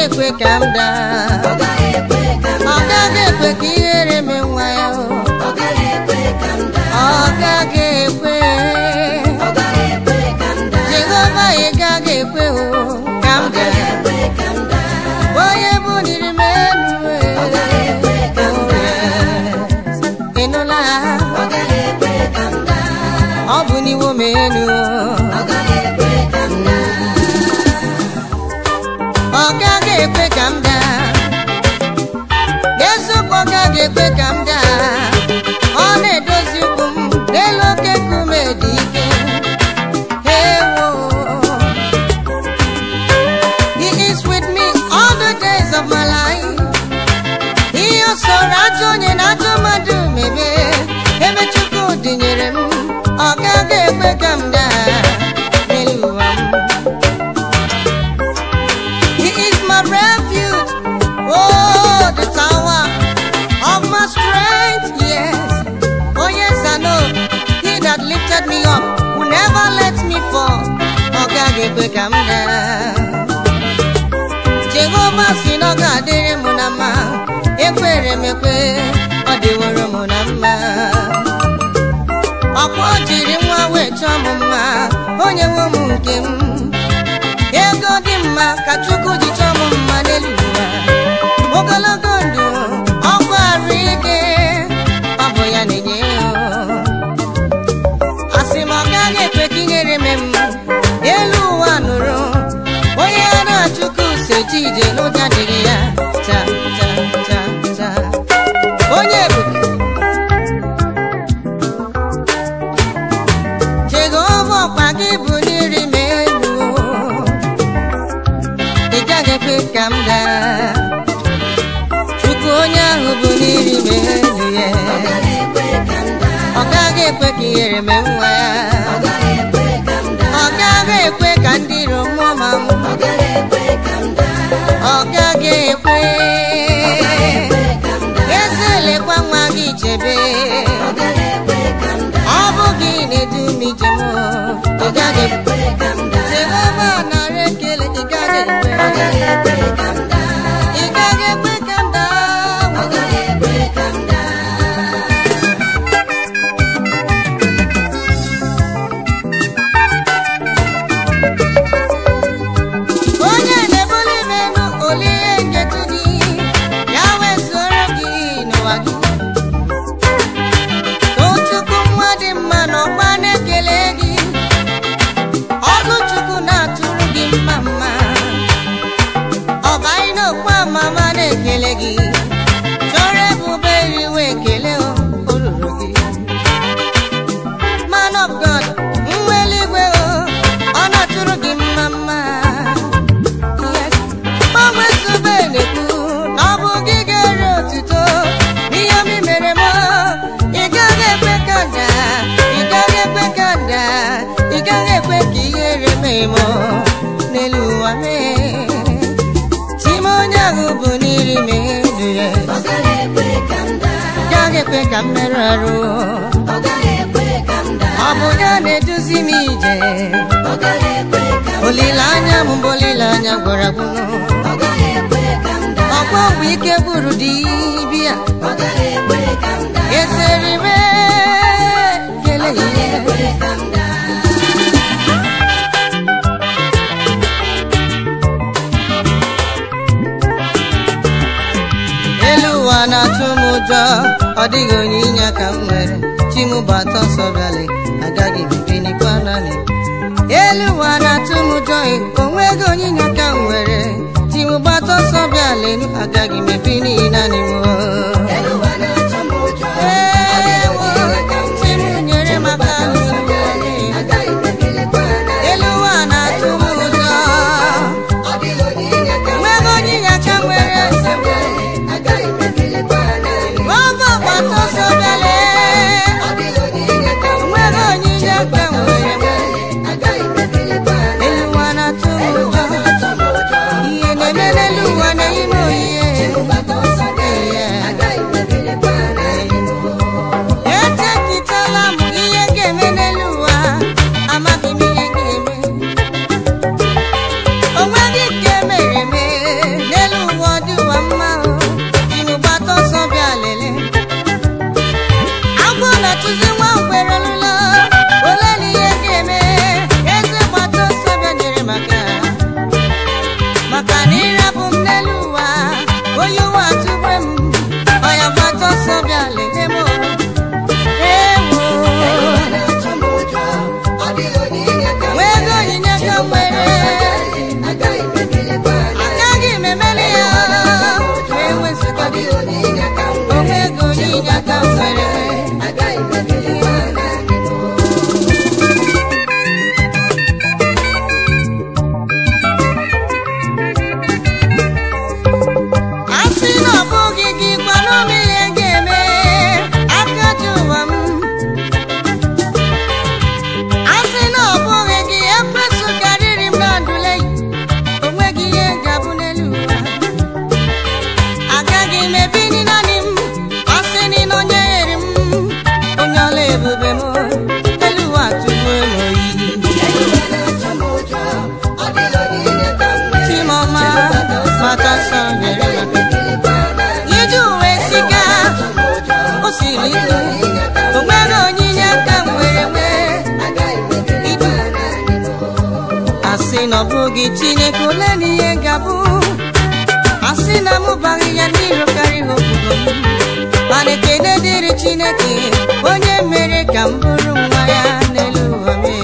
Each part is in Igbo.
ekwe ka m daa ọ gaghị ekwe ka m ọ gaghị ekwe ka ihere mee nwa ya o. ọ gaghị ekwe ka m daa ọ gaghị ekwe ọ gaghị ekwe ka m daa jehova ị gaghị ekwe o ka m ọ gaghị daa ekwe ka m daa onye buliri m elu ọ gaghị ekwe ka m daa ị nụla ọ gaghị ekwe ka m daa ọ bụ n'iwo m elu ọ gaghị ekwe ka m daa ọ gaghị ekwe ka m daa n'eziokwu ọ gaghị ekwe ka m daa ọ na-edozi ukwu m n'elu oke nkume dị ike ewo he is with me all the days of my life ihe o soro ajọ onye na ajọ mmadụ mebe ebe chukwu dịnyere m ọ gaghị ekwe ka m daa n'elu ụwa m He is my refuge, oh, the tower of my strength, yes. Oh, yes, I know. He that lifted me up will never let me fall. Oh, God, ekwe ka m daa. Jehova si na ọ ga-adịrị m na mma. Ekwere m ekwe, ọ dịworo m na mma. Ọkwa o jiri nwa wee chọọ m mma, onye nwe m nke m. ego dị mma ka chukwu ji chọọ m mma n'elu ụwa ogologo ndụ ọgwụ arụ ike ọ bụ ya na-enye ya asị m ọ gaghị ekwe ka ihere me m elu ụwa nụrụ onye a na-achụkwu seji ije n'ụja dịrị ya ta ta ta ta onye ebube jehova ọkwa gị bụ n'iri m elu ị gaghị ekwe ka m daa chukwu onye ahụ bụ n'iri m elu ya ọ gaghị ekwe ka m daa ọ gaghị ekwe ka ihere mee nwa ya ọ gaghị ekwe ka m daa ọ gaghị ekwe ka ndị iro mụọ ma m ọ gaghị ekwe ka m daa ọ gaghị ekwe ekwe ka m daa eze lekwa nwa gị chebe ọ gaghị ekwe ka m daa ọ bụ gị na-edu m ije m ị gaghị ekwe ekwe ka m daa jehova nara ekele ị gaghị ekwe ọ gaghị ekwe ka m daa ị gaghị ekwe ka m daa ọ gaghị ekwe ka m daa onye na-ebuli m elu olie nketu gị ya wee soro gị n'ụwa gị tochukwu nwa dị mma n'ọgba na-ekele gị ọlụ chukwu na-atụrụ gị mma mma ọbaị n'okpu amama na-ekele gị chọrọ ebube iriwe ekele o o ruru gị man of god nwa eluigwe o ọ na-atụrụ gị mma mma Yes. gbanwe zube na-ekwu na ọ bụ gị ga-ere otuto n'ihe m mere m ị gaghị ekwe ka nda ị gaghị ekwe ka nda ị gaghị ekwe ka ihere mee m n'elu ụwa mee chim onye ahụ bụ n'iri m elu ya ọ gaghị ekwe ka m daa gaghị ekwe ka m merụ arụ ọ gaghị ekwe ka m daa ọ bụ ya na-eduzi m ije ọ gaghị ekwe ka m olileanya m bụ olileanya gwara gwụnụ ọ gaghị ekwe ka m daa ọkwa mgbe ike bụrụ dibịa ọ gaghị ekwe ka m daa eseri m kele ihe ekwe ka m daa elu ụwa na-atụ m ụjọ ọ dịghị onye inye aka m nwere chi m bụ atọ nsọ bịalị agaghị m ebinikwa naanị elu ụwa na-atụ m ụjọ o nweghị onye inye aka m nwere chi m bụ atọ nsọ bịalị agaghị m ebi n'ihi naanị m elu ụwa na-atụ m ụjọ ewo chi m nyere m aka n'ụlọ agaghị m ebilikwa na elu ụwa na-atụ m ụjọ ọ dịghị onye inye aka m nweghị onye inye aka m nwere agaghị m ebilikwa na ọbụ ọgbata ọsọ bịale ọ dịghị onye inye aka m nweghị onye inye aka m nwere agaghị m ebilikwa na elu ụwa na-atụ m elu ụwa ụjọ na-atụ m ụjọ ihe na-eme n'elu ụwa na-eyi m oyiye Chibụbata ọsọ bịa, agaghị m ebilikwa na echekitala m ihe ga-eme n'elu ụwa amaghị m ihe ga-eme o nweghị nke mere eme ole na ihe ga-abụ asị na m baghị ya n'iru karịa obodo m mana ekele dịrị chineke onye mere ka m bụrụ nwa ya n'elu ụwa mee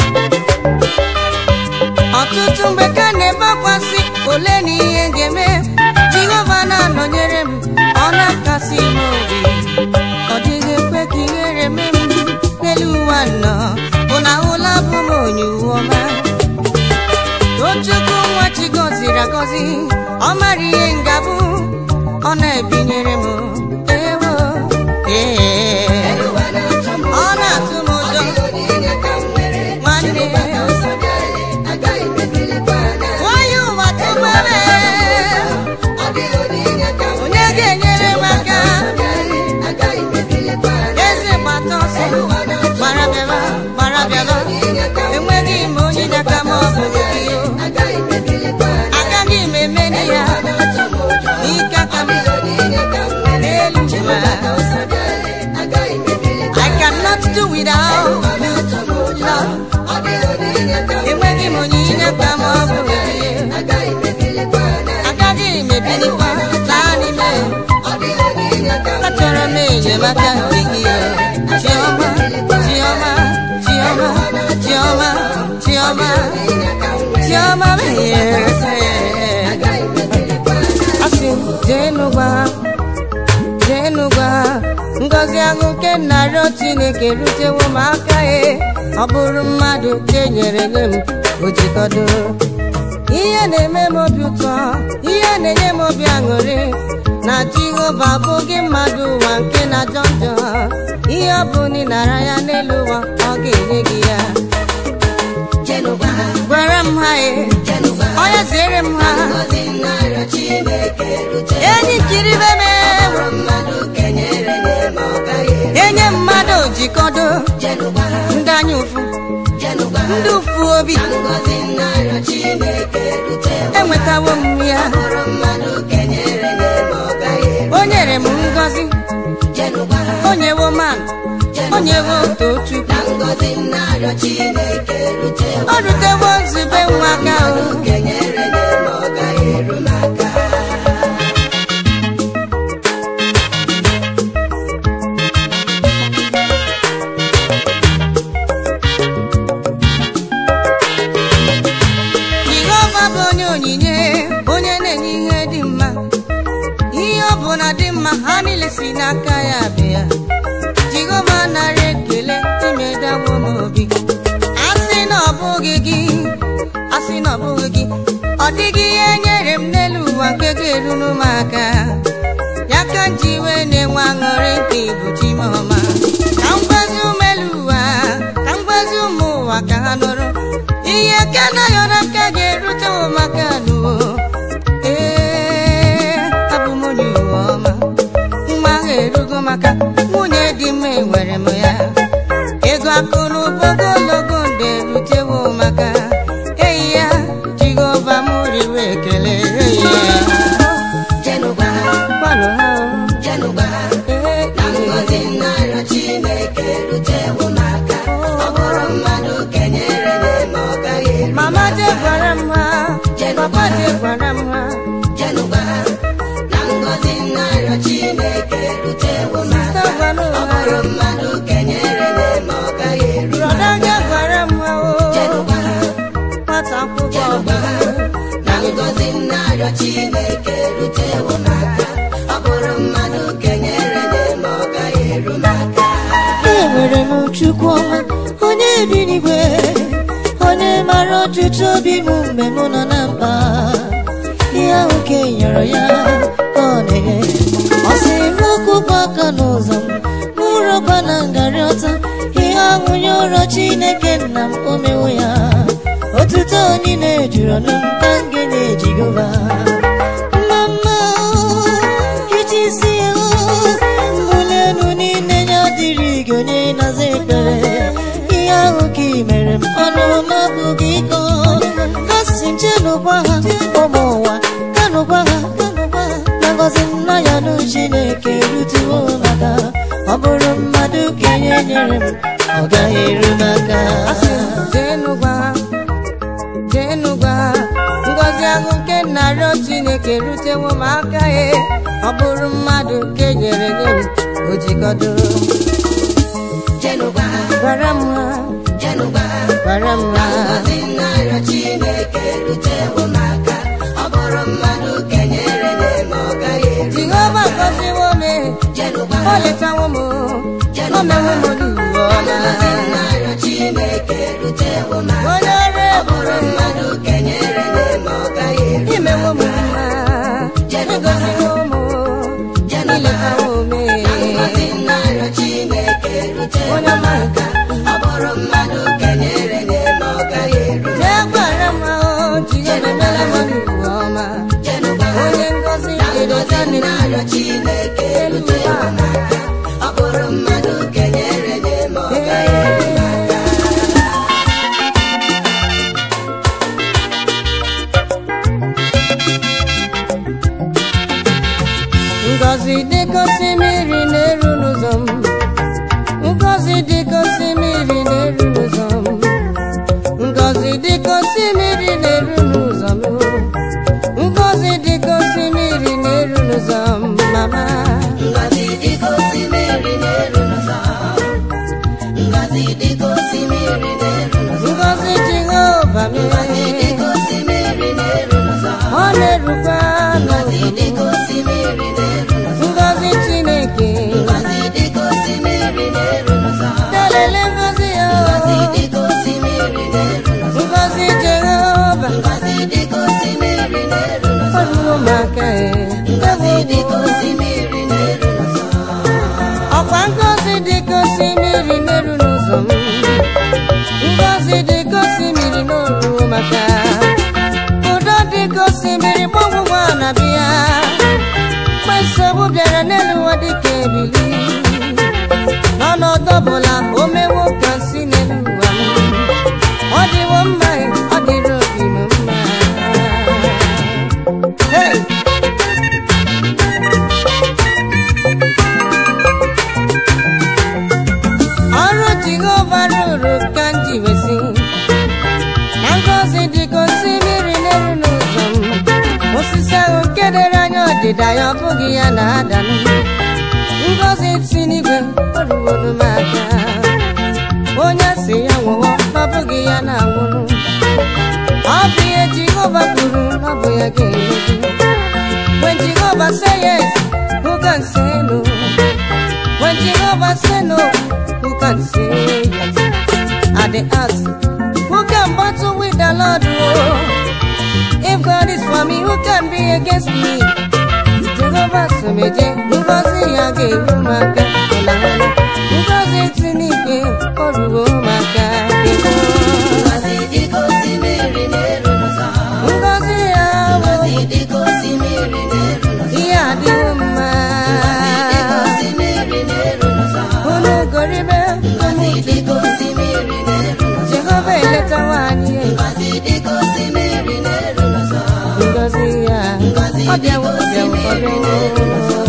ọtụtụ mgbe ka na-ebekwasị ole na ihe ga-eme jehova na-anọnyere m ọ na-akasị m obi ọ dịghị ekwe ka ihere mee m n'elu ụwa nọ bụ na ụla bụ m onye uwe ọma tochukwu nwa chi gọziri agọzi ọ mara ihe ngabụ ọ na-ebinyere m ewo ee ọ na-atụ m ụjọ nwanne nwanyị ụwa tụgbere onye ga-enyere m aka eze gbata ọsọ gbara bịaba gbara bịaba enweghị m onye n'aka m ọ bụ gị o agaghị m emeri ya n'ike aka m n'elu ụwa I cannot do without you, Lord. enweghị m onye n'aka m ọ bụ gị agaghị m ebilikwa naanị m achọrọ m enyemaka nke gị o. chiọma chiọma chiọma chiọma chiọma chiọma asị m jeenu gwa ha jeenu gwa ha ngọzi ahụ nke nnarịọ chineke rutewo m aka e ọ bụrụ mmadụ ka enyere nye m ojikọdo ihe na-eme m obi ụtọ ihe na-enye m obi aṅụrị na jehova abụghị mmadụ ụwa nke na-ajọ njọ ihe ọ bụ na ị nara ya n'elu ụwa ọ ga-enye gị ya gwara m ha e onye ziere m ha enyi nkiribe m enye mmadụ jikọdo ndị anya ụfụ ndị ụfụ obi enwetawo m ya o nyere m ngọzi o nyewo man o nyewo tochukwu o rutewo nzube nwa aka o jehova bụ onye onyinye onye na-enye ihe dị mma ihe ọ bụla dị mma ha niile si n'aka ya bịa jehova nara ekele imedawo m obi asị na ọ bụghị gị asị na ọ bụghị gị ọ dịghị ihe nyere m n'elu ụwa nke ga-eruru m aka ya ka m ji wee na-enwe aṅụrị nke ibu chi m ọma ka m gwazi ụmụ elu ụwa ka m gwazi ụmụ ụwa ka ha nụrụ ihe ka na ya n'aka ga-erute m maka n'ụwa ee abụ m onye uwe ọma nwa ahụ erugo maka nwunye dị mma enwere m ya ego akụ na ụba ogologo nde erutewo maka eyi ya jehova m riwe ekele eyi ya gbalụ ha o. Ee, ee. mama je gwara m ha papa je gwara m ha sista gwara m ha brọda je gwara m ha o nwata akwụkwọ Chineke rutewo n'aka ọ bụrụ mmadụ kenyere n'eme ọ gaghị eru n'aka enwere m chukwu ọma onye bi n'igwe onye mara ọchịchị obi m mgbe m nọ na mkpa ihe ahụ ka e nyere ya ka ọ na-enye ọ sịrị m kwụpụ aka n'ụzọ m mụrụba na ngarị ọta ihe ahụ nye ụrọ chineke nna m o mewo ya otuto niile juru ọnụ m ka m ga na-eji gova mama iji isi ya mbuli elu niile ya dịrị gị onye na-aza ekpere ihe ahụ ka ị mere m ọnụ m abụghị ịkọ ha si njenụgwa ha ụmụ ụwa kanụgwa ha na ngọzi nna ya nụ chineke rutuo maka ọ bụrụ mmadụ ka enye nyere m ọ gaghị eru m aka asị m jeenu gwa ha jeenu gwa ha ngọzi chineke rutewo m aka ya ọ bụrụ mmadụ nke nyere nye m o jikọdo jenụgwa ha gwara m ha jenụgwa ha gwara m ha ngọzi narịọ chineke rutewo m aka ọ bụrụ mmadụ kenyere nye m ọ gaghị eru jehova gọziwo m jenụgwa o ha letawo m o mewo m n'iwu ọma ngọzi narịọ chineke rutewo m aka onye ọrụ ọ bụrụ ebube mmadụ kenyere nye m ọ gaghị eru imewo m mma ịgọziwo m iletawo m ngọzi narịọ chineke rutewo onye m ọma aka ọ bụrụ mmadụ kenyere nye m ọ gaghị eru jee gwara m ahụ jehova emela m n'iwu ọma jenụgwa ha onye ngọzi ngọzi jedeta narịọ chineke rutewo m aka ọ bụrụ mmadụ kenyere nye m ọ gaghị eru ngọzi dịka osimiri na-eru n'ụzọ m ngọzi dịka osimiri na-eru n'ụzọ m ngọzi dịka osimiri na-eru n'ụzọ m ngọzi dịka osimiri na-eru n'ụzọ m mama Ngọzi dịka osimiri na-eru n'ụzọ Ngọzi dịka osimiri na-eru n'ụzọ ngọzi jehova m Ngọzi dịka osimiri na-eru n'ụzọ ọ na-erukwa Ngọzi n'ụzọ m dịka osimiri na-eru n'ụzọ ngọzi chineke Ngọzi dịka osimiri na-eru n'ụzọ telele ngọzi ya Ngọzi dịka osimiri na-eru n'ụzọ ngọzi jehova Ngọzi dịka osimiri na-eru n'ụzọ ọrụ maka Ngọzi dịka osimiri na-eru n'ụzọ ọkwa ngọzi dịka osimiri merụ n'ụzọ m ngọzi dịka osimiri n'oru maka udo dịka osimiri gbọgwụgwọ na-abịa mgbe nsogbu bịara n'elu ụwa dịka ebili n'ọnọdụ ọbụla o mewo ka si n'elu ụwa m ọ dịwo mma ọ dịrị obi m mma Hey! ọrụ jehova rụrụ ka m ji wesi na ngọzi dịka osimiri n'elu n'ụzọ m osisi ahụ nke dere anya ọdịda ya ọ bụghị ya na-ada m ngọzi si n'igwe o ruworo m aka onye si ya nwụọ ọ bụghị ya na-anwụrụ ọ bụ ihe jehova kwuru na ọ bụ ya ga-emezu when jehova say yes who can say no when jehova say no who can say yes at the ask who can battle with the lord oh if god is for me who can be against me jehova someje ngozi ya ga-eru m aka ịlahụla ngozi si n'igwe o ruo m aka ego Ngọzi dịka osimiri na-eru n'ụzọ ngozi ya bụ Ngọzi dịka osimiri na-eru n'ụzọ ihe adịwo mma dịka osimiri na-eru n'ụzọ unu goribe Ngọzi dịka osimiri na-eru n'ụzọ jehova eletawa anyị Ngọzi dịka osimiri na-eru n'ụzọ ngozi ya ọ bịawo ọ bịawo ọ bịawo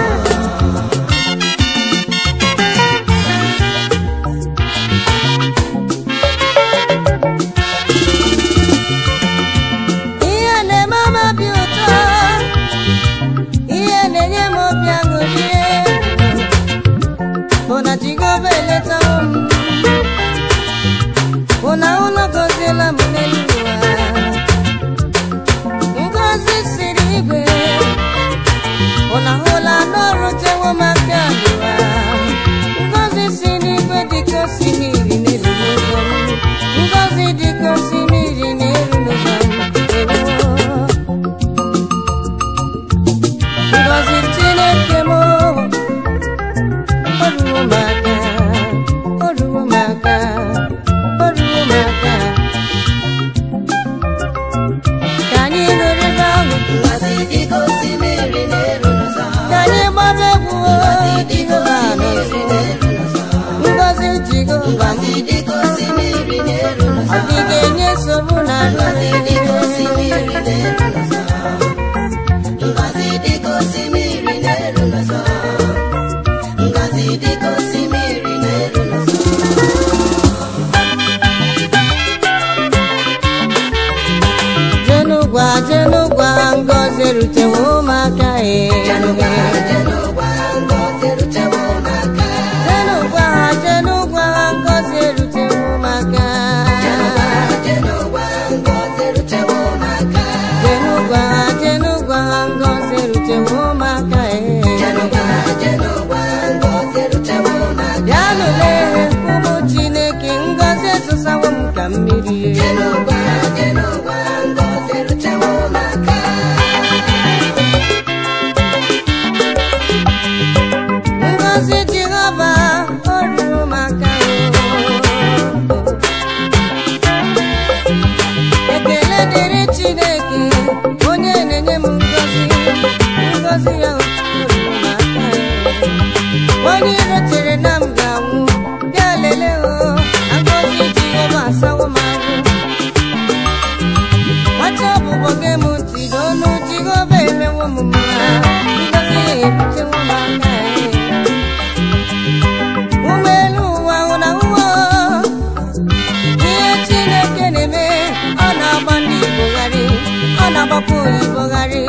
ihe na-eme m obi ụtọ ihe na-enye m obi aṅụrị bụ na jehova eletawo m bụ na ụlọ gọziela m n'elu ụwa ngozi siri igwe erutewo ụmụaka jenụgwa e jenụgwa ngọzi erutewo n'aka jenụgwa ha jenụgwa ha ngọzi erutewo ụmụaka jenụgwa jenụgwa ngọzi erutewo n'aka jenụgwa ha jenụgwa ha ngọzi erutewo ụmụaka e jenụgwa jenụgwa ngọzi erutewo n'aka bịanụ lee ụmụ chineke ngọzi ezụsawo m ka mmiri jenụgwa jenụgwa ngọzi erutewo n'aka ngọzi jehova o ruru m aka o. ekele dịrị chineke onye na-enye m ngọzi ngọzi ya o ruru m aka o. onye iro chere na m ga-anwụ bịa lelee o ngọzi jehova asawo m ahụ nwata ọbụbọ gị m ntị n'ọnụ jehova emewo m mma ngọzi ya ebutewo m aka e. ụgbọelu ụwa ụna ụwa ihe chineke na-eme ọ na-agba ndị igbo gharị ọ na-agbakwa oyibo gharị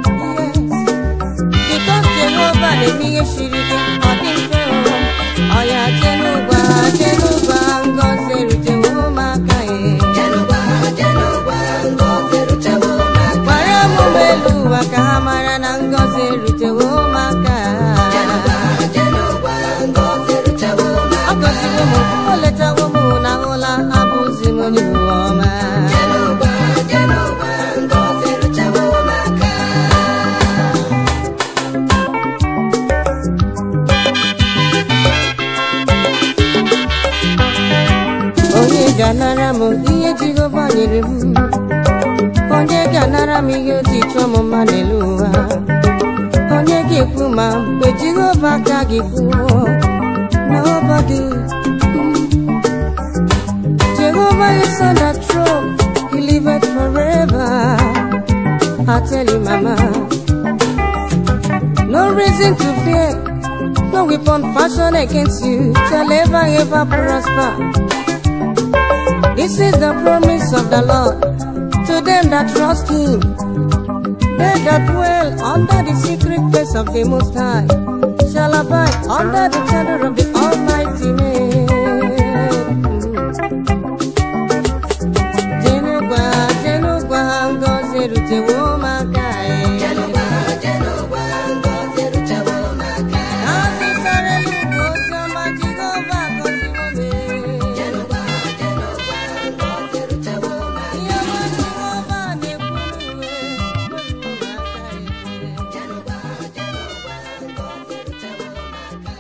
bikos jehova na-eme ihe siri ike ọ dị mfe o ọ ya jenụgwa jenụgwa ngọzi erutewo ụmụaka e jenụgwa jenụgwa ngọzi erutewo n'aka gwara m ụgbọelu ụwa ka ha mara na ngọzi erutewo ụmụaka jenụgwa jenụgwa ngọzi erutewo ọ n'aka gọziwo m o letawo m na ụla abụzi m onye ụwa ọma jenụgwa jenụgwa ngọzi erutewo n'aka onye ga-anara m ihe jehova nyere m onye ga-anara m ihe oji chụọ m mma n'elu ụwa onye ga-ekwu ma mgbe jehova ka gị kwuo nobody Jehovah is on the throne he liveth forever I tell you mama no reason to fear no weapon fashioned against you shall ever ever prosper This is the promise of the Lord to them that trust Him. They that dwell under the secret place of the Most High shall abide under the shadow of the Almighty. Jenugwa, Jenugwa, ngozi erutewo ụmụaka anyị. jenụgwa jenụgwa ngọzi erutewo n'aka N'ọsịsara eluigwe ozi ọma Jehova gọziwo m. jenụgwa jenụgwa ngọzi erutewo n'aka Ihe ọma Jehova na-ekwu n'uwe, ụmụaka anyị. jenụgwa jenụgwa ngọzi erutewo n'aka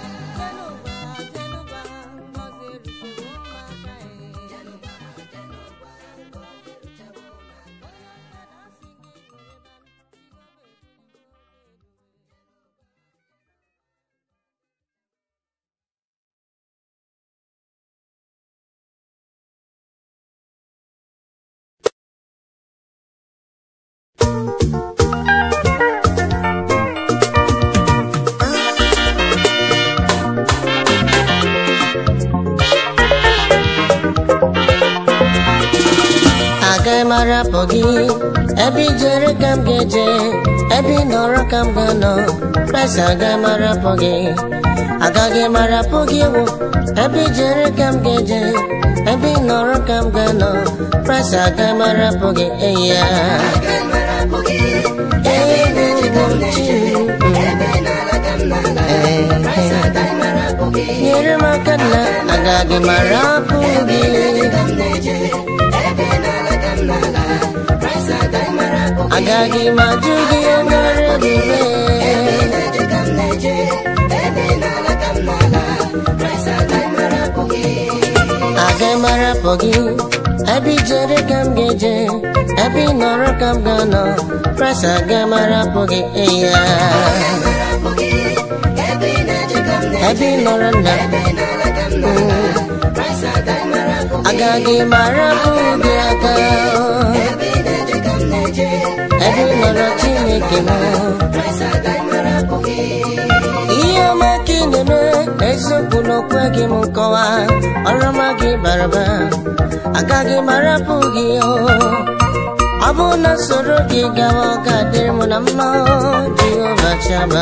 agaghị m arapụ gị ebe ijere ka m ga-eje ebe ị nọrọ ka m ga-anọ Kraịst agaghị m arapụ gị agaghị m arapụ gị ewu ebe ijere ka m ga-eje ebe ị nọrọ ka m ga-anọ Kraịst agaghị m arapụ gị eyi ya agaghị m arapụ gị ebe ugwu m chi ebe n'ala ka m n'ala Kraịst agaghị m arapụ gị nyere m aka na agaghị m arapụ gị ka m na-eje ebe n'ala ka m n'ala Kraịst agaghị m arapụ gị agaghị m ajụ gị onwere ebube na-eje ka m na-eje ebe n'ala ka m n'ala Kraịst agaghị m arapụ gị agaghị m arapụ gị ebe ijere ka m ga-eje ebe ị nọrọ ka m ga-anọ Kraịst agaghị m arapụ gị eya arapụ gị ebe ị na-eje ka m na-eje ebe ị nọrọ nna ebe n'ala ka m n'ala Kraịst agaghị m arapụ gị agaghị m arapụ gị aka ebe ị na-eje ka m na-eje ebe ị nọrọ Chineke m Kraịst agaghị m arapụ gị ihe ọma ka ị na-eme eziokwu na okwe gị m nkọwa ọrụ ọma gị bara ụba agaghị m arapụ gị o ọ bụ na soro gị gawa ọ ga-adịrị m na mma jehova chama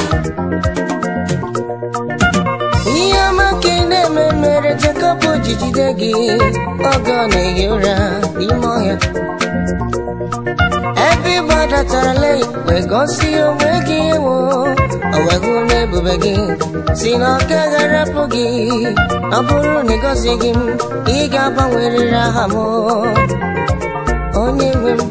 ihe ọma ka ị na-eme mere Jekọb ji jide gị oge ọ na-ehi ụra n'ime ọhịa ebe ị gbadatarala wee gosi onwe gị ewo o wego n'ebube gị si na ọ gaghị arapụ gị ọ bụrụ na ị gọzighị m ị ga-agbanwerịrị aha m onye nwe m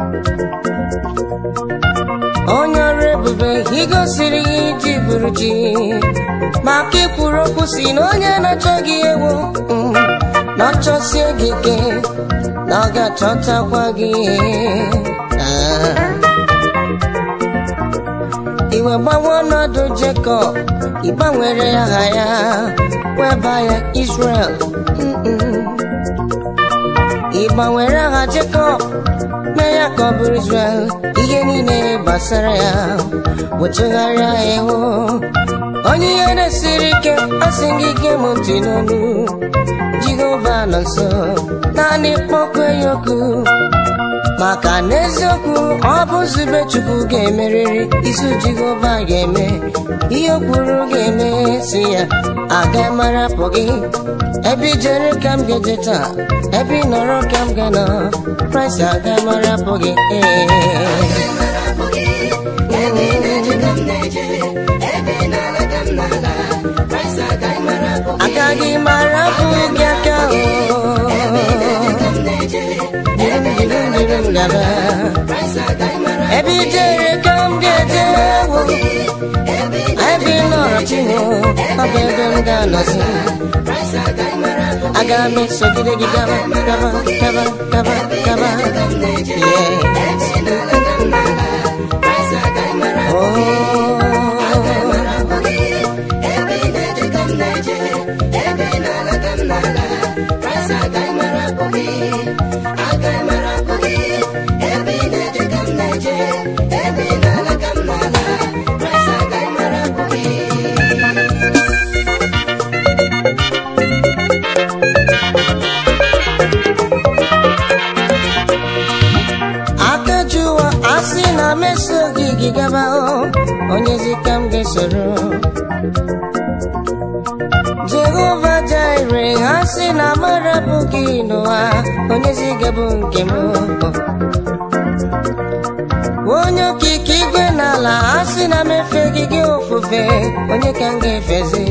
onye ọrụ ebube ị gosiri gị iji bụrụ chi maka ikwuru okwu si na onye na-achọ gị ewu mm, na ọ chọsie gị ike na ọ ga-achọtakwa gị Ah. iwe gbanwe ọnọdụ Jekọb ịgbanwere aha ya weba ya Israel Mm-mm. ị gbanwere aha Jekọb mee ya ka ọ bụrụ Israel ihe niile gbasara ya wetụgharịa ya ihu onye ihe na-esiri ike asị gị ike m ntị n'olu Jehova nọ nso naanị kpọkwe ya oku maka n'eziokwu ọ bụ nzube Chukwu ga-emerịrị izu Jehova ga-eme ihe o kwuru ga-eme si ya aga mara pụ gị ebe ijere ka m ga-eje taa ebe ị nọrọ ka m ga-nọ Kraịst aga mara pụ gị ee agaghị mara pụ gị aka o dịrị m gaba ebe ijere ka m ga-eje wo ebe ị nọrọ chinwo ọ bụ ebe m ga-anọzi aga m esogide gị gaba gaba gaba gaba gaba aka jụwa asị na m esoghị gị gaba o onyezi ka m ga-esoro jehova jaire ha sị na marapụ gị n'ụwa onyezi gabụ nke m onye okike igwe n'ala ha sị na m efe gị gị ofufe onye ka m ga-efezi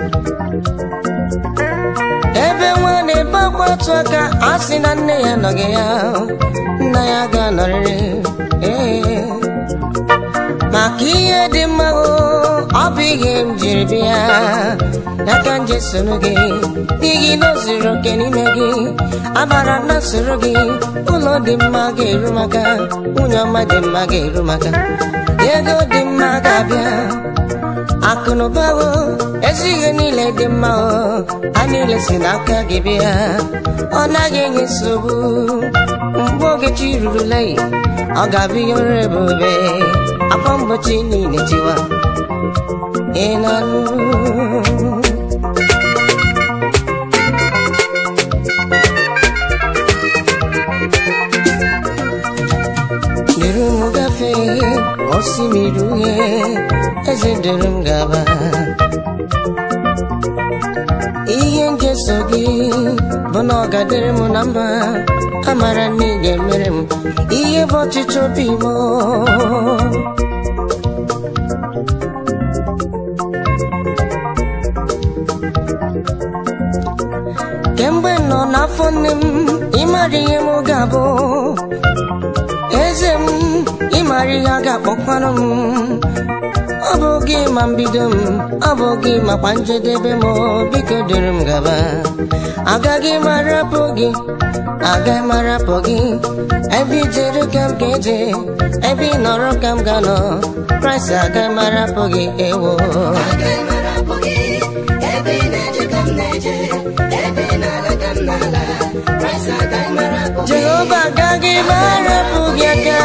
ebe nwa na-ebe akwa atụ aka a sị na nne ya nọghị ya nna ya ga-anọrịrị ee maka ihe dị mma o ọ bụ ihe m jiri bịa ya ka m ji soro gị n'ihi na o zuru oke n'ime gị agbara na soro gị ụlọ dị mma ga-eru maka nwunye ọma dị mma ga-eru maka ego dị mma ga-abịa akụnụba o ezi ihe niile dị mma o ha niile si n'aka gị bịa ọ naghị enye nsogbu mgbe oge chi rurula ọ ga-abụ ihe ọrụ ebube akwa mgbochi niile tiwa ị na-anụ dịrị m gafee osimiri uhie eze dịrị m gaba ihe njeso gị bụ na ọ ga-adịrị m na mba amara na ị ga-emere m ihe bụ ọchịchọ obi m kemgbe m nọ n'afọ nne m ịmara ihe m ga-abụ eze m ịmara ihe a ga-akpọkwanụ m ọ bụ gị ma mbido m ọ bụ gị makwa njedebe m biko duru m gaba agaghị m arapụ gị agaghị m arapụ gị ebe ijere ka m ga-eje ebe ị nọrọ ka m ga-anọ kraịst agaghị m arapụ gị ewo jehova agaghị m arapụ gị aka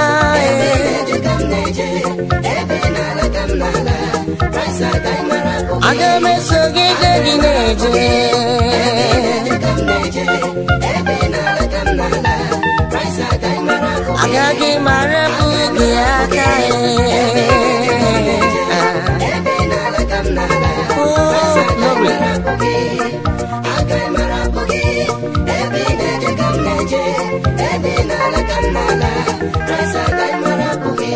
ee. aga m esogide gị na-eje aga onye na-ala ka m na-ala kraịst agaghị mara abụghị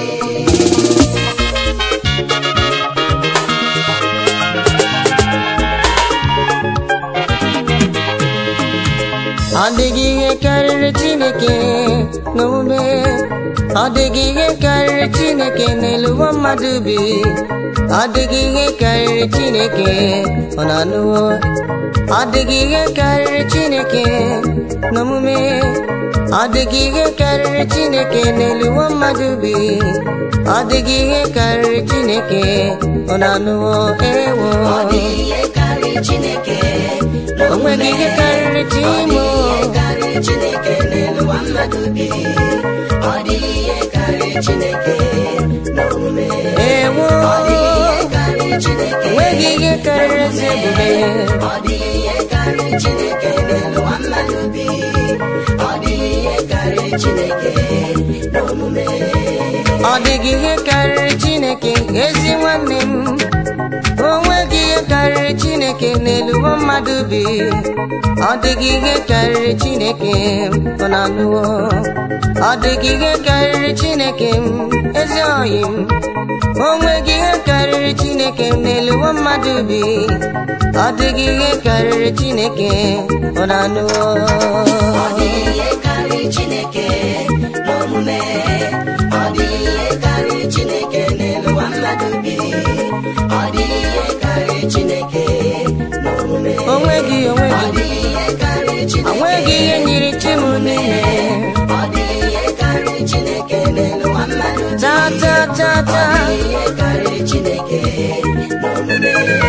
ọ dịghị ihe karịrị chineke n'omume ọ dịghị ihe karịrị chineke n'elu ụwa mmadụ bi ọ dịghị ihe karịrị chineke ọ na-anụwo ọ dịghị ihe karịrị chineke n'omume ọ dịghị ihe karịrị chineke n'elu ụwa mmadụ bi ọ dịghị ihe karịrị chineke ọ na-anụwo ewo ọ dịghị ihe karịrị chineke o nweghị ihe karịrị Ọ chimo dịghị ihe karịrị Chineke n'elu ụwa mmadụ bi ọ dịghị ihe karịrị Chineke n'omume ewo ọ dịghị ihe karịrị Chineke nweghị ihe karịrị ezi ebube ọ dịghị ihe karịrị Chineke n'elu ụwa mmadụ bi ọ dịghị ihe karịrị Chineke n'omume ọ dịghị ihe karịrị chineke ezi nwanne m o nweghị ihe karịrị chineke n'elu ụwa mmadụ bi ọ dịghị ihe karịrị chineke ọ na-anụwo ọ dịghị ihe karịrị chineke m ezi oyi m o nweghị ihe karịrị chineke n'elu ụwa mmadụ bi ọ dịghị ihe karịrị chineke ọ na-anụwo ọ dịghị ihe karịrị Chineke n'omume ọ dịghị ihe karịrị Chineke n'elu ụwa mmadụ bi ọ dịghị ihe karịrị Chineke n'omume onweghị ọ onweghị dịghị ihe karịrị Chineke onweghị ihe nyiri chim niile ọ dịghị ihe karịrị Chineke n'elu ụwa mmadụ bi ta ta ta ọ ta dịghị ihe karịrị Chineke n'omume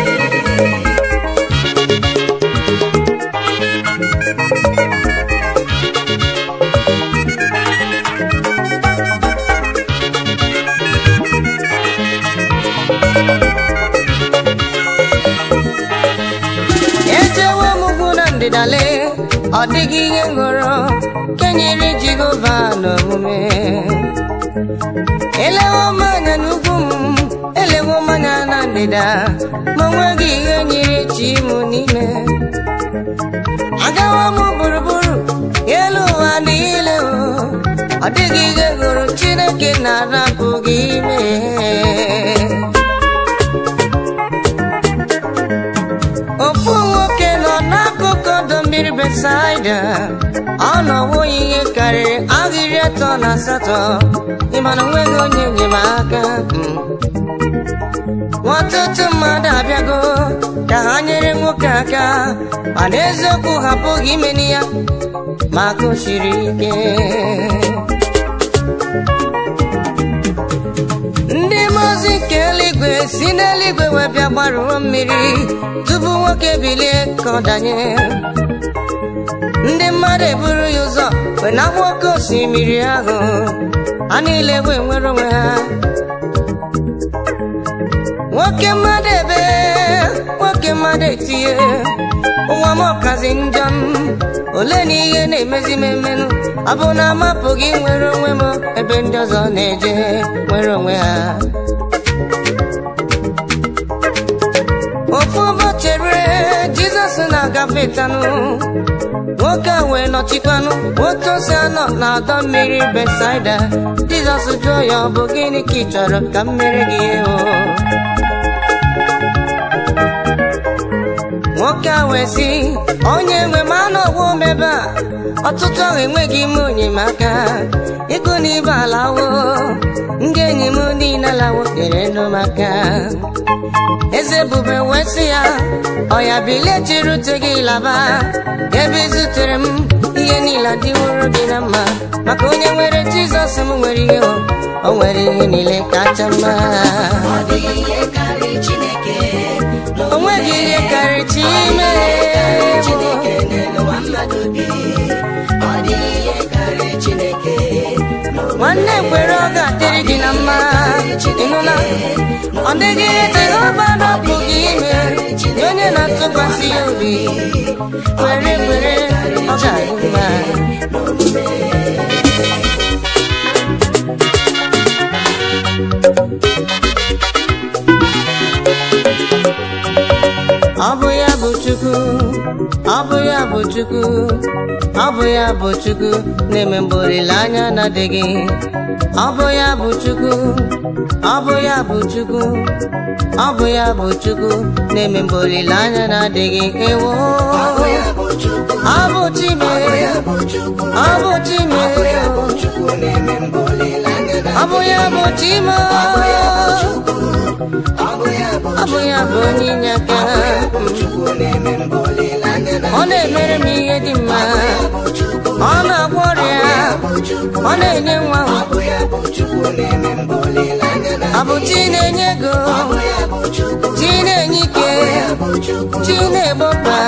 ejewo m ugwu na ndịdale ọ dịghị ihe ngọrọ kenyere jehova n'omume elewo m anya n'ugwu m elewo m anya na ndịda ma onweghị ihe nyere chi m n'ime agawa m gburugburu elu ụwa niile o ọ dịghị ihe gụrụ chineke na-arapụghị ime ofu nwoke nọ n'akụkụ ọdọ mmiri besaida ọ nọwo ihe karịrị ahịrị atọ na asatọ ịmana onweghị onye enyemaka mm. ọtụtụ mmadụ abịago ka ha nyere nwoke aka mana eziokwu ha apụghị imeni ya maka o siri ike ndị mazi nke eluigwe si n'eluigwe wee bịa gbaruo mmiri tupu nwoke bilie ka ọ danye ndị mmadụ eburu ya ụzọ wee na oke osimiri ahụ ha niile wee nwere onwe ha nwoke mmadụ ebe nwoke mmadụ etinye ụwa m ọkazi njọ m ole na ihe na-emezi m emenụ ọ bụ na amapụghị nwere onwe m ebe ndị ọzọ na-eje nwere onwe ha ofu ụbọchị rue jizọs na-agafe tanụ nwoke a wee nọchikwanụ otu osi anọ na-adọ mmiri besaida jizọs jụọ ya ọ bụ gịnị ka ị chọrọ ka m mere gị o nwoke a wee sị onye nwe m anụ ọgwụ m ebe a ọtụtụ ahụ enweghị ime onyemaka ego na ibe alawo ndị enyi m niile alawo nyere nụ maka eze bube wee sị ya ọya bilie chiri ute gị laba ebe ị zutere m ihe niile adịworo gị na mma maka onye nwere jizọs m nwere ihe o o nwere ihe niile kacha mma ọ dịghị ihe karịrị Chineke o nweghị ihe karịrị chi ime Chineke n'elu ụwa mmadụ bi ọ dịghị ihe karịrị Chineke nwanne kwere ọ ga-adịrị gị na mma ịnụla ọ dịghị ihe jehova napụghị ime nye onye na-atụkwasị ya obi kwere kwere ọ ga-adị mma ọ bụ ya bụ chukwu ọ bụ ya bụ chukwu ọ bụ ya bụ chukwu na-eme mgbe olileanya na-adịghị ọ bụ ya bụ chukwu ọ bụ ya bụ chukwu ọ bụ ya bụ chukwu na-eme mgbe olileanya na-adịghị ewo ọ bụ chimere ọ bụ chimere ọ bụ ya bụ chimo ọ bụ ya bụ onye inye aka ọ na-emere m ihe dị mma ọ na-agwọ ọrịa ọ na-enye nwa ọ bụ chi na-enye ego chi na-enye ike chi na-egbokpa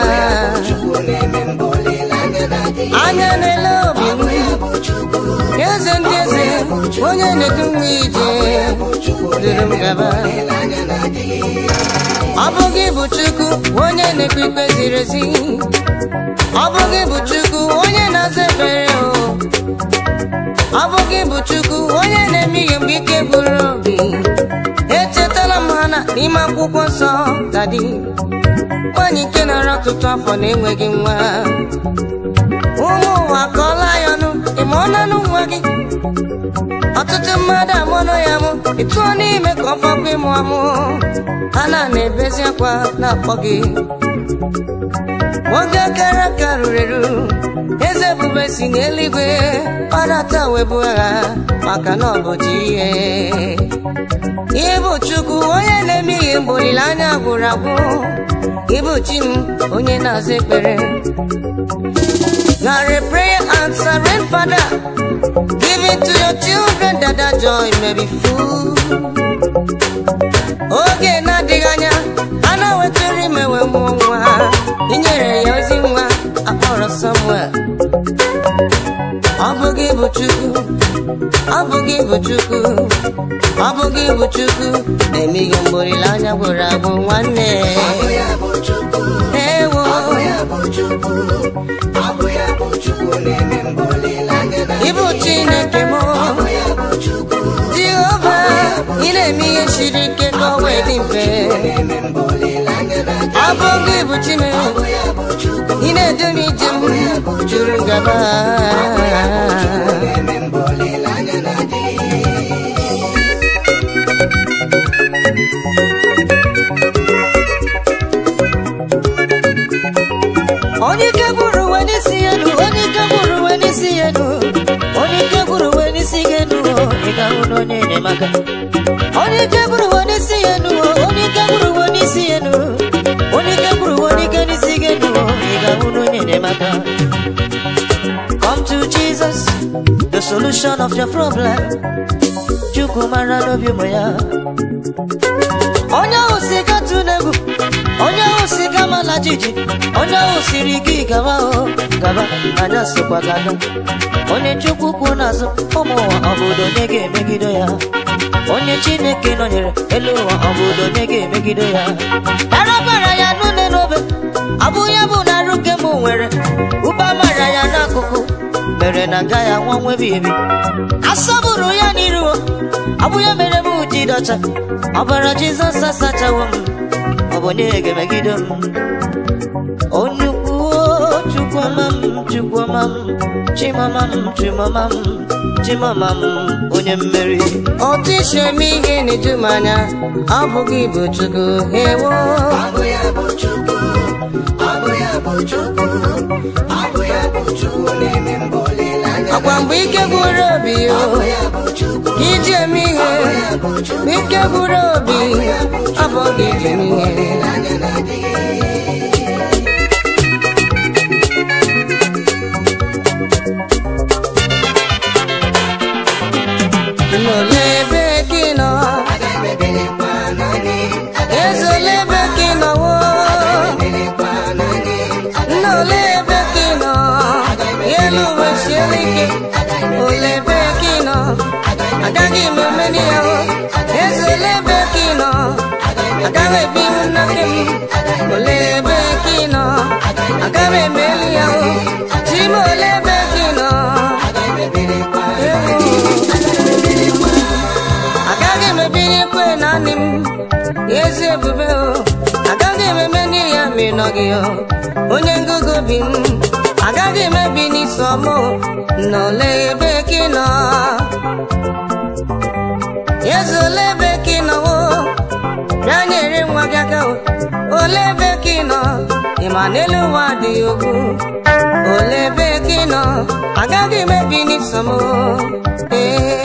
anya na-ele obi m eze ndị eze onye na-edu m ije duru m gaba ọ bụ gị bụ chukwu onye na-ekpe ikpe ziri ezi ọ bụ gị bụ chukwu onye na-aza ekpere o ọ bụ gị bụ chukwu onye na-eme ihe mgbe ike gburu obi echetala m ha na n'ime akwụkwọ nsọ dadi nwaanyị nke nara ọtụtụ afọ na-enweghị nwa ụmụ ụwa kọọla ya ọnụ ịma ọnanụ nwa gị ọtụtụ mmadụ amụọnụ ya mụ ịtụọ n'ime ka ọ fọkwa ịmụ amụ ha na na-ebezi akwa na-akpọ gị nwoke kara aka ruru eru eze ebube si n'eluigwe kpadata webu agha maka na ọ bụ chi ihe ihe bụ chukwu onye na-eme ihe mgbe olileanya gwụrụ agwụ ịbụ chi m onye na-aza ekpere You are a prayer answering father. Give it to your children that that joy may be full. Oge na-adịghị anya a na-wetara imewe mmụọ nwa inyere ya ozi nwa akpọrọ Samuel. Ọ bụ gị bụ Chukwu, ọ bụ gị bụ Chukwu, ọ bụ gị bụ Chukwu na-eme ihe mgbe olileanya gwụrụ agwụ nwanne. Ewo. Ịbụ Chineke m Jehova ị na-eme ihe siri ike ka ọ wee dị mfe ọ bụ gị bụ Chime ị na-edu m ije m juru ngaba onye ike gburu uwe n'isi ya elu onye ike gburu uwe n'isi ya elu onye ike gburu uwe n'isi ya elu ị ga-ahụ na onye enyemaka onye ike gburu uwe n'isi ya elu onye ike gburu uwe n'isi ya elu onye ike gburu uwe n'ike n'isi ya elu ị ga-ahụ na onye enyemaka come to jesus the solution of your problem chukwu mara n'obi ụmụ ya onye ahụ si gatụ n'egwu onye ahụ si gama na jiji onye ahụ siri gị gaba o gaba anya sokwa gaga onye chukwu kwụ n'azụ ụmụ ụwa obodo onye ga-emegide ya onye chineke nọnyere elu ụwa obodo onye ga-emegide ya arabara ya n'une n'obe abụ ya bụ na arụ nke m nwere ụba mara ya n'akụkụ mere na nga ya nwa nwebi ebi asọbụrụ ya n'iru abụ ya mere m ji dọcha ọbara jizọs asachawo m ọ bụ onye ga-emegide m onye ukwu chukwuma m chukwuma m chimama m chimama m chimama m onye mmeri otu isi eme ihe na-eju m anya ọ bụ gị bụ chukwu ewo ọkwa mgbe ike gwụrụ obi o iji eme ihe mgbe ike gwụrụ obi ọ bụ gị iji eme ihe n'ole ebe gị nọ ezole ebe gị nọwo n'ole ebe gị nọ elu uwe siele ike ole ebe gị nọ agaghị m emeri ya o ezole ebe gị nọ agaghị ebi m n'aka m ole ebe gị nọ agaghị emeli ya o chi m ole ebe gị nọ agaghị m ebinyekwe naanị m ezi ebube o agaghị m eme n'ihi ya ma ị nọ gị o. onye ngụgụ bi m agaghị m ebi n'iso m n'ole ebe ka ị nọ eze ole ebe ka ị nọ o bịa nyere nwa gị aka o. ole ebe ka ị nọ ị ma n'elu ụwa adịghị okwu ole ebe ka ị nọ agaghị m ebi n'iso m ee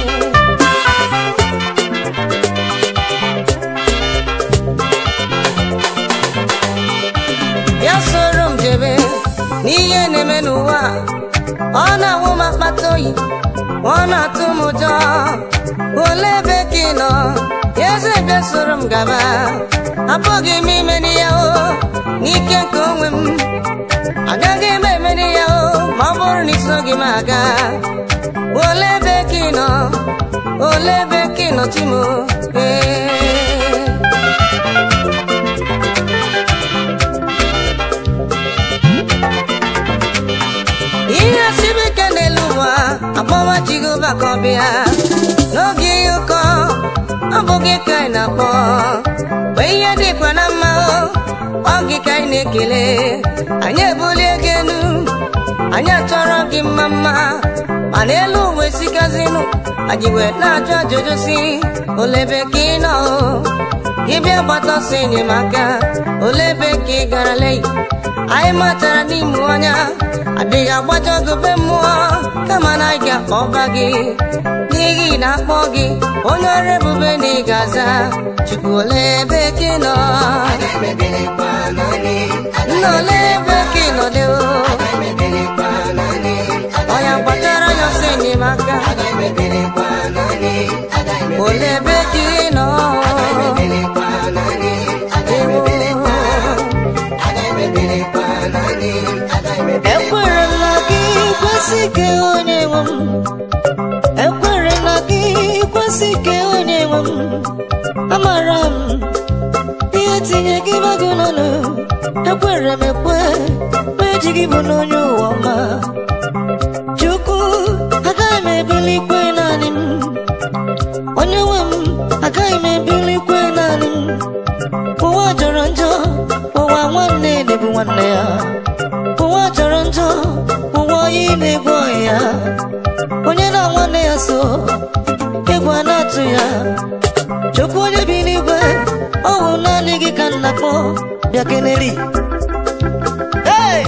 ya soro m jebe n'ihe na-eme n'ụwa ọ na-awụ m akpata oyi ọ na-atụ m ụjọ ole ebe ka ị nọ ya eze bịa soro m gaba apụghị m imeri ya o n'ike nke onwe m agaghị m emeri ya o ma ọ bụrụ na isoghị m aga ole ebe ka ị nọ ole ebe ka ị nọ chimo ee ihe siri ike n'elu ụwa akpọwa jehova ka ọ bịa n'oge ihe ụkọ ọ bụ gị ka anyị na-akpọ mgbe ihe dịkwa na mma o ọ gị ka anyị na-ekele anyị ebulie gị elu anyị achọrọ gị mma mma ma n'elu uwe sikazinụ anyị wee na-ajụ ajụjụ si olebe ka ị nọ o gị bịa gbata ọsọ enyemaka ole ebe ka ị gara leyi anyị matara n'ime ọnya adịghị agbaja ogobe mmụọ kama na anyị ga-akpọba gị n'ihi na akpọ gị onye ọrụ ebube na ị ga-aza chukwu ole ebe ka ị nọ emeberekwa naanị nna ole ebe ka ị nọ dị o emeberekwa naanị ọya gbatara ya ọsọ enyemaka emeberekwa naanị ole ebe ka ị nọ emeberekwa naanị ewo emeberekwa naanị ekwere na gị kwesị ike onye nwe m ekwere na gị kwesị ike onye nwe m amara m ihe tinye gị bago n'ọnụ ekwere m ekwe ma eji gị bụ n'onye ụwa ọma chukwu agaghị m ebilikwe naanị m onye nwe m agaghị m ebilikwe naanị m ụwa jọrọ njọ ụwa nwanne na-ebu nwanne ya ụwa jọrọ njọ ụwa onye na-egbu ọyị ya onye na nwanne ya so egwu a na-atụ ya chukwu onye bi n'igwe ọ bụ naanị gị ka nna kpọ bịa keneli Hey!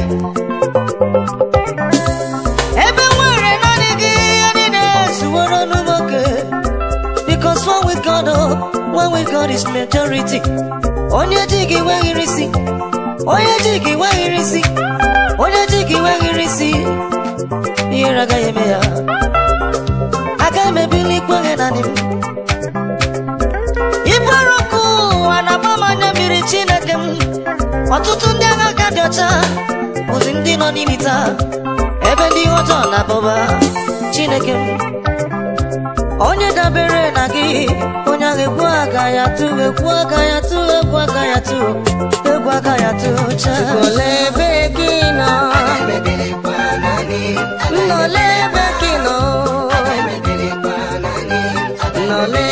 ebe nwere naanị gị ya niile zuworo n'ụmụoke because one with God oh, one with God is majority onye ji gị nweghịrị isi onye ji gị nweghịrị isi onye ji gị nweghịrị isi ihere agaghị eme ya agaghị m ebili ikpeghe naanị m iburu ọkụ ụwa na-agba m anya mmiri chineke m ọtụtụ ndị agha ka dị ọcha bụzi ndị nọ n'imi taa ebe ndị ọjọọ na-abụba chineke m onye dabere na gị onye ahụ egwu agaghị atụ egwu agaghị atụ egwu agaghị atụ egwu agaghị atụ cha ole ebe ka ị nọ emeberekwa naanị nna ole ebe ka ị nọ emeberekwa naanị nna ole